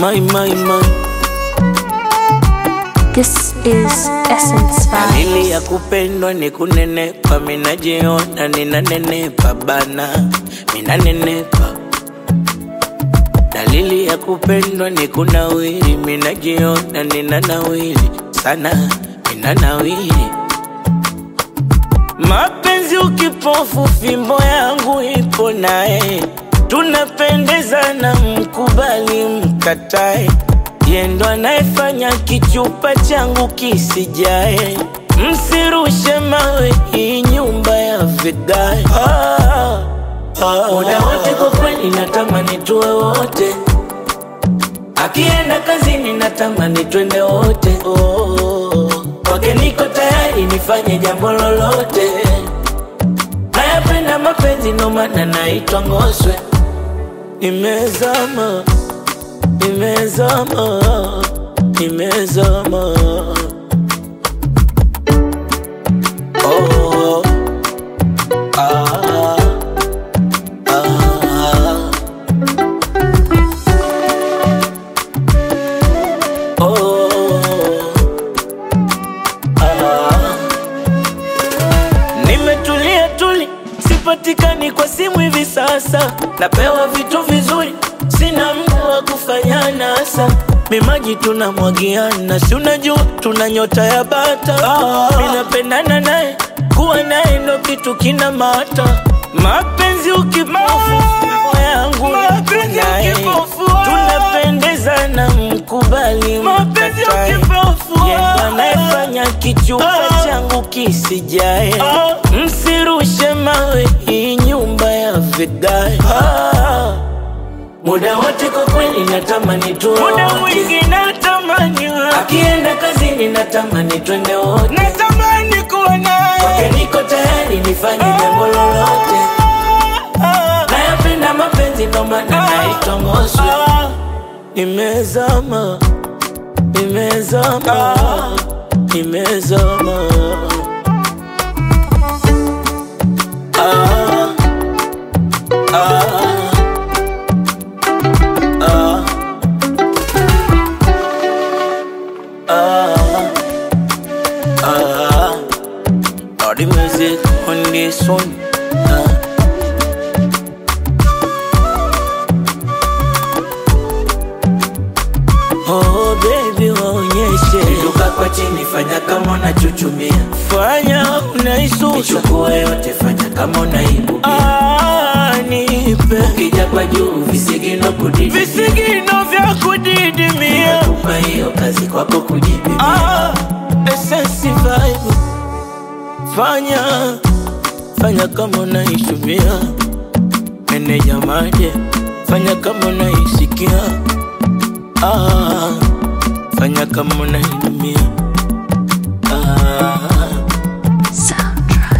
My, my, my. This is Essence Dalili ya Vibes. kupendwa ni kunenepa, minajiona ninanenepa bana, minanenepa. Dalili ya kupendwa ni kunawiri, minajiona ninanawiri sana, ninanawiri. Mapenzi ukipofu, fimbo yangu ipo naye, tunapendezana, mkubali mkatae, yendo anayefanya kichupa changu kisijae. Msirushe mawe, hii nyumba ya vigae. Ah, ah, muda wote kwa kweli natamani tuwe wote, akienda kazini natamani twende wote. Oh, kwake niko tayari nifanye jambo lolote. Nayapenda mapenzi ndo maana naitwa Ngoswe. Nimezama, nimezama, nimezama. Oh, ah, ah, oh, ah. Nimetulia tuli, sipatikani kwa simu hivi sasa. Napewa vitu vizuri, sina muda wa kufanya nasa. Mimaji tunamwagiana, si unajua tuna nyota ya bata. Ah, Minapendana naye, kuwa naye ndo kitu kina mata. Mapenzi ukipofu, roho yangu Mapenzi naye. ukipofu, tunapendezana, mkubali Mapenzi mkatae. ukipofu, Yeye ndo anayefanya kichupa Ah. changu kisijae. Ah. Msirushe mawe, hii nyumba ya vigae. Ah. Muda wote kwa kweli natamani tuwe Muda wote. mwingi natamani Akienda kazini natamani twende wote. natamani kuwa Kwake naye niko tayari nifanye jambo lolote. Nayapenda mapenzi ndo maana naitwa Ngoswe. Ah, Nimezama, nimezama, nimezama. Ah, ah, ah, ah, ah. All the music on this one. Ah. Oh baby waonyeshe Inuka kwa chini fanya kama unachuchumia fanya unaisusa Ichukue yote fanya kama unaibu ah, nipe Ukija kwa juu visigino kudidi visigino vya kudidimia Kupa hiyo kazi kwako kujipimia ah, essence vibe fanya fanya kama unaishumia meneja maje fanya kama unaisikia ah, fanya kama unainumia